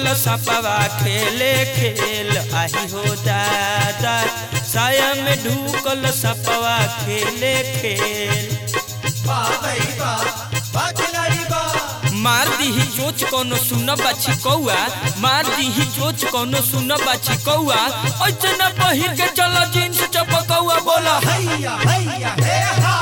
ढूकल सपवा खेले खेल आही हो दादा साया में ढूकल सपवा खेले खेल वाह भाई वाह वाह खिलाड़ी वाह मार दीही चोच कोनो सुन बाछी कौआ मार दीही चोच कोनो सुन बाछी कौआ ऐसे न पहिर के चलो जींस चपकौआ बोला हैया हैया हे हा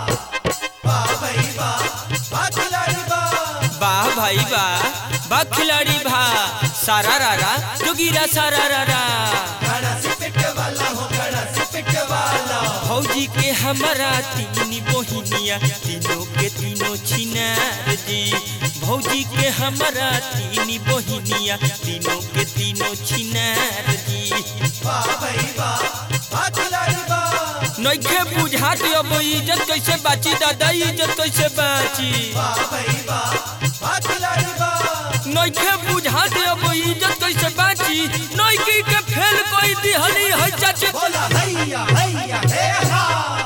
वाह भाई वाह वाह खिलाड़ी वाह वाह भाई वाह बा खिलाड़ी भा सारा रारा जोगीरा सारा रारा गड़ा से पिट वाला हो गड़ा से पिट वाला भौजी के हमारा तीन बहिनिया तीनों के तीनों छिनार जी भौजी के हमारा तीन बहिनिया तीनों के तीनों छिनार जी वाह भाई वाह वाह खिलाड़ी वाह नइखे बुझात अब इज्जत कैसे बाची दादा इज्जत कैसे बाची वाह भाई वाह वाह खिलाड़ी वाह नइखे बुझात अब इज्जत कैसे बाची नइकी के फेल कोई दिहली है चाचे बोला हैया हैया हे हा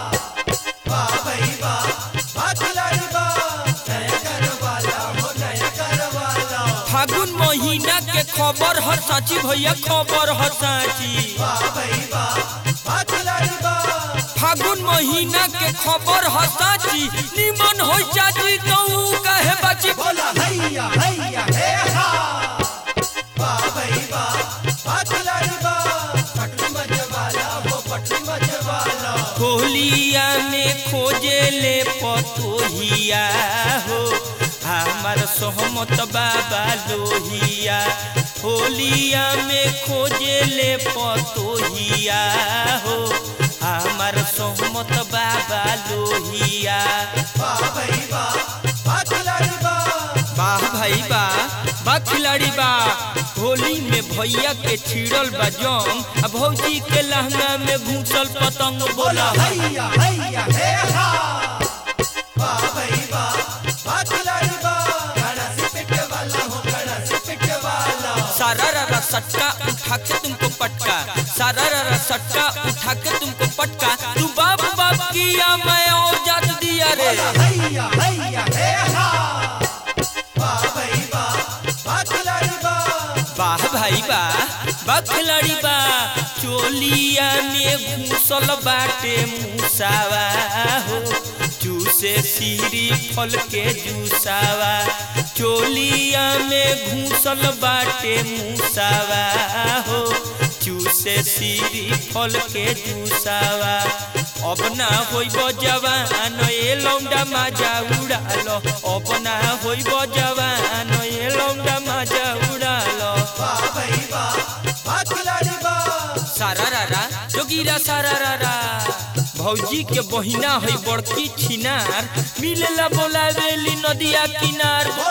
वाह भाई वाह वाह खिलाड़ी वाह नया कर वाला हो नया कर वाला फागुन महीना के खबर ह साची भैया खबर ह साची वाह भाई वाह वाह खिलाड़ी वाह फागुन महीना के खबर ह साची निमन हो चाची तो ऊ काहे बाची बोला हैया हैया हे हा वाह भाई वाह वाह खिलाड़ी वाह पटरी मजवाला हो पटरी मजवाला होलिया में खोजे ले पतोहिया हो हमार सहमत बाबा लोहिया होलिया में खोजे ले पतोहिया हो हमार सहमत बाबा लोहिया वाह भाई वाह वाह खिलाड़ी वाह वाह भाई वाह बा खिलाड़ी बा होली में भैया के छिड़ल बा जंग आ भौजी के लहंगा में घूसल पतंग बोला हैया हैया हे हा वाह भाई वाह वाह खिलाड़ी वाह गड़ा से पिट वाला हो गड़ा से पिट वाला सारा रारा सट्टा उठा के तुमको पटका सारा रारा सट्टा उठा के तुमको पटका तू बाप बाप किया मैं और जात दिया रे बोला हैया हैया हे हा वाह भाई वाह वाह खिलाड़ी वाह वाह भाई वाह बा खिलाड़ी बा चोलिया में घूसल बाटे मूसावा हो जूसे सीरी फल के जूसावा चोलिया में घूसल बाटे मूसावा हो चूसे सीरी फल के जूसावा अब ना होइब जवान ए लौंडा माजा उड़ालो अब ना होइब जवान ए लौंडा माजा उड़ालो वाह भाई वाह वाह खिलाड़ी वाह सारा रारा जोगीरा सारा रारा भौजी के बहिना है बड़की छिनार मिलेला बोलावेली नदिया किनार